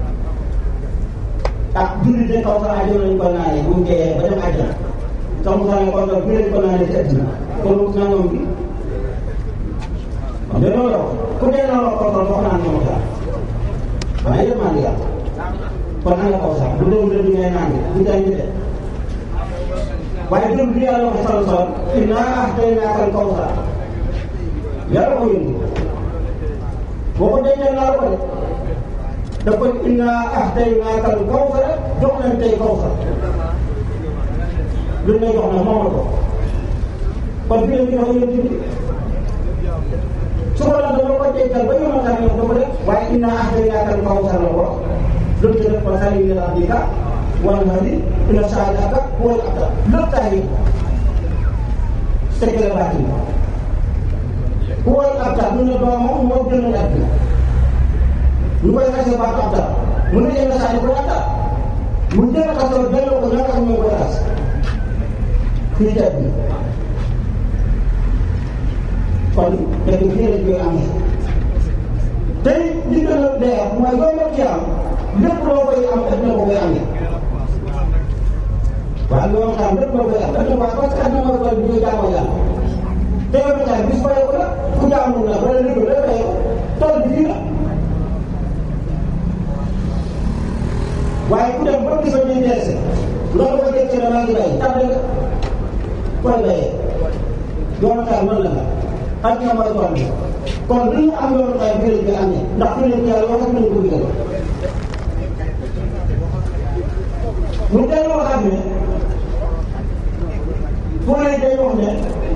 ah julli de kaw sara ajo nañ ko naanee bu mu dee ba dem àjjana kaw sara kon nag bu leen ko naanee ci àddina kon nangam bi waaw mais loolu la wax ku dee na la kawsar wax naan ñoom daal waaye yëpp maa ngi yàlla kon nan la kawsar bu doon dëgg ngay naan du jaay ñu de waaye dëgg bi yàlla wax sal sal innaa ahtaynaaka al kawsar yàlla ko yónni boo ko dencal naa la ko de da ko innaa ahtaynaaka al kawsar jox leen tey kawsar lu ne jox na moom la ko kon bi leen jox yéen tamit su ko la dama ko dencal ba yow ma tax ñoom dafa def waaye innaa ahtaynaaka al kawsar la ko lu ci def ko sali li rabbika wal hadi inna saadaka wal abtar lépp tax yi secret baatin ku wal abtar mu ne doomam moo gënal àddina ñu koy xasee baatu abtar mu ne yenn saa yi ko abtar mu jël xasoo delloo ko ñoo xam ñoo koy xas fii ci àddina kon dëgg fii lañ koy amee tey li gën a dee mooy yombal ci am lépp loo koy am àddina ko koy amee waaw loolu xam lépp loo koy am àddina ko parce que àddina mooy tool bi ñuy jaamoo yàlla te yow tamit bis ba yow la ku jaamul na wala lépp la yow tool bi fii la waaye ku dem ba gis ba ñuy deese loolu ko dégg ci ne maa ngi bay tànn nga koy bayee yoonu taal mën la nga àddina mooy tool bi kon li ñu am yoonu taal fii lañ koy amee ndax fii lañ ko yàlla wax ak nañ ko digal mu delloo xam ne fu ne day wax ne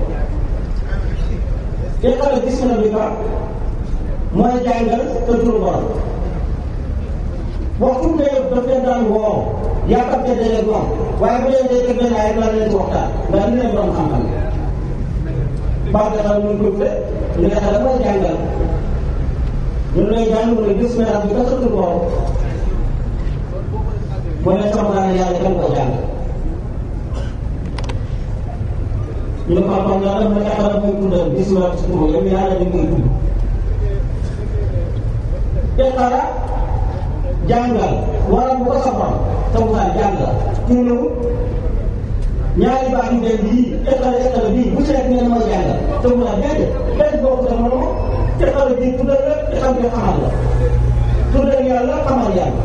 iqra bismi rabbika mooy jàngal te turu borom waxtu ne daf leen daan woo yaakaar te dalee moom waaye bu leen dee benn ay daan leen ci waxtaan ndax li leen borom xam-xam baax na xam ñu ko de li nga xam ne mooy jàngal ñun lay jàng mu ne bismi rabbika sa turu borom mu ne sama naa yàlla kan ko jàng ñu ne xam-xam naa dama yaakaar mooy tuddal bisimilah si turu yow yàlla dañ koy tudd iqra jàngal wala bu ko soxal tawutaan jàngal tuulawul ñaari baax yu dem bii iqra iqra bii bu seet ngeen mooy jàngal tawutaan déedéet benn boobu dama la moom iqra bii tuddal la iqra bi xamal la tuddal yàlla xamal yàlla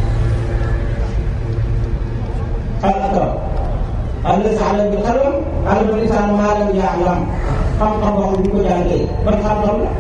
al akram alladi allama bil qalam allama al insaan maa lam ya'lam xam-xam boo xam ne ko jàngee ban xam-xam la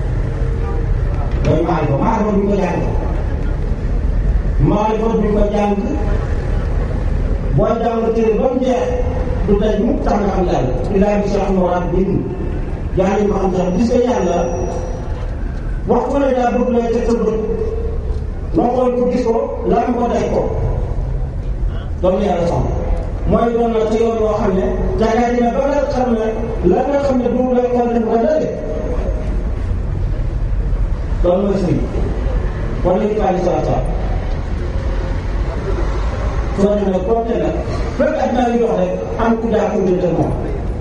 mooy maarifa maarifa bi ko jàngee maarifa bi ko jàng boo jàng téere ba mu jeex du daj mukk tax nga xam yàlla ilaa bi sax mu war bin jàng ko xam sax gis nga yàlla waxtu ne daa bëgg lay teg sa bët noo xool ko gis ko lan ko daj ko loolu yàlla soxla mooy doon na ci yoon yoo xam ne jàngat dina ba nga xam ne lan nga xam ne du lay xool def ko dëgg loolu mooy sëriñ war nañu ko àndi saa saa soo demee côté nag fekk ak naa ngi dox rek am ku daa ko jënd moom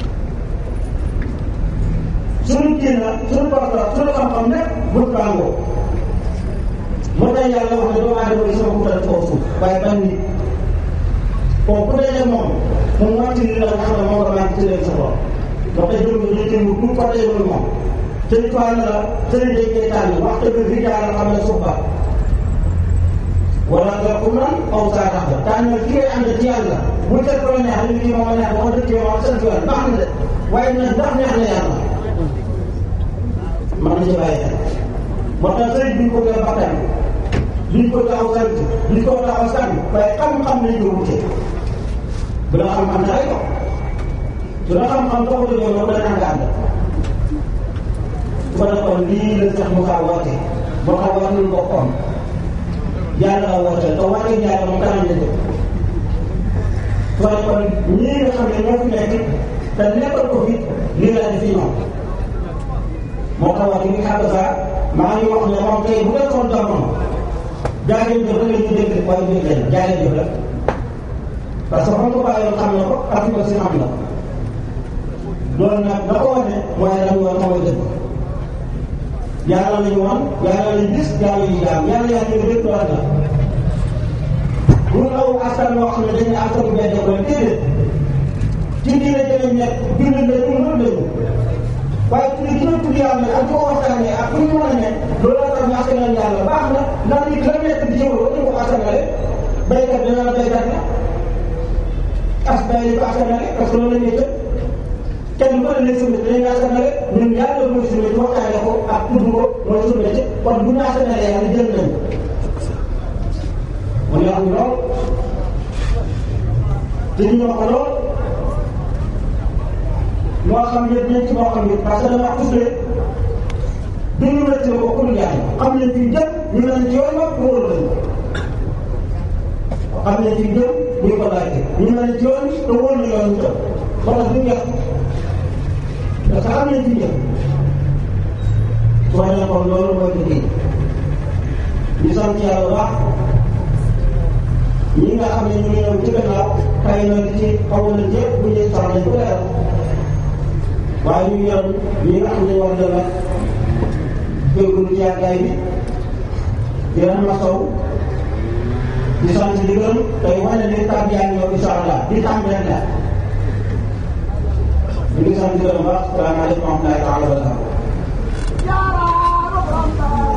suñu génn suñu porte suñu xam-xam nekk bu tàngoo moo tax yàlla wax ne doomu aadama yi sama kutal kaw suuf waaye ban nit bon ku dee moom moom wàcc ni la nga xam ne moom la maa ngi tëddee sa bopp ba tey jëm nga jëm bu ko dee moom sëñ Tuubaa ne la sëriñ dañ koy tànn waxtu bi rijaal la xam ne suuf ba wala nga ko man aw saa tax la tànn ki ngay ànd ci yàlla bu teg ko la neex li kii moom a neex wax dëgg yow sant yoon baax na de waaye nag ndax neex na yàlla man na ci bàyyi xel moo tax sëriñ bi ñu ko gën a bakkan duñ ko taxaw sant duñ ko taxaw sant waaye xam-xam lañ ko wute bu la xam-xam taxay ko su la xam-xam taxaw yow yow dana nga ànd su ko defoon lii la sax mu kaa woote boo xam wax nañu boppam yàlla la woote te woote yàlla moom kanam la jëm su ko defoon ñii nga xam ne ñoo fi nekk te nekkal ko fi lii la def fi ñoom moo tax wax dëgg yàlla sax maa ngi wax ne moom tey bu nekkoon jamono jaageen jëf rek la ñuy dégg waaye dégg leen jaageen jëf rek parce que xam nga bàyyoon xam na ko ak ko si xam na loolu nag la ko wane waaye dañu war mooy dëgg yàlla lañu wan yàlla lañu gis yàlla lañu jaam yàlla yaa ngi lépp loolu la bu aw askan woo xam ne dañuy askan bu benn ko déedéet ci diine jëlee nekk bind lañu mën lañu waaye tudd gi ñu tudd yàlla ak di ko waxtaanee ak fu ñu mën a ne loolu la tax ñu askanal yàlla baax na ndax nit la nekk di jëw ñu ko askanale baykat dina la baykat la as bay li ko askanale parce que loolu la ñuy jël kenn ku ne nekk suñu dinañ ko askanale ñun yàlla mooy suñu ci waxtaanee ko ak tudd ko mooy suñu métier kon bu ñu askanalee yàlla jël nañ mu neex ñu lool te ñu ñoo ko lool moo xam ne dinañ ci moo xam ne parce que dama wax toujours ne duñu métti ko ku jaay xam nañ fi jëm ñu nañ ci yoon wax wóor lañ xam nañ fi jëm ñu ko laajte ñu nañ ci yoon te wóor na yoon ñu ba tax duñu yàq parce que xam nañ fi jëm soo ne kon loolu mooy liggéey ñu sant yàlla baax ñi nga xam ne ñu ngi ñëw ci gannaaw xëy na ci xaw na ñëpp bu ñu sax nañ ko leeral waaye ñu yor ñi nga xam ne war na la jégalu ci yàggaay bi di leen masaw di sant di gërëm tey wane ne kàddu yaa ngi ñëw incha allah di tàmbali la ñu ngi sant di gërëm baax salaamaaleykum wa rahmatullahi taala wa barakatuh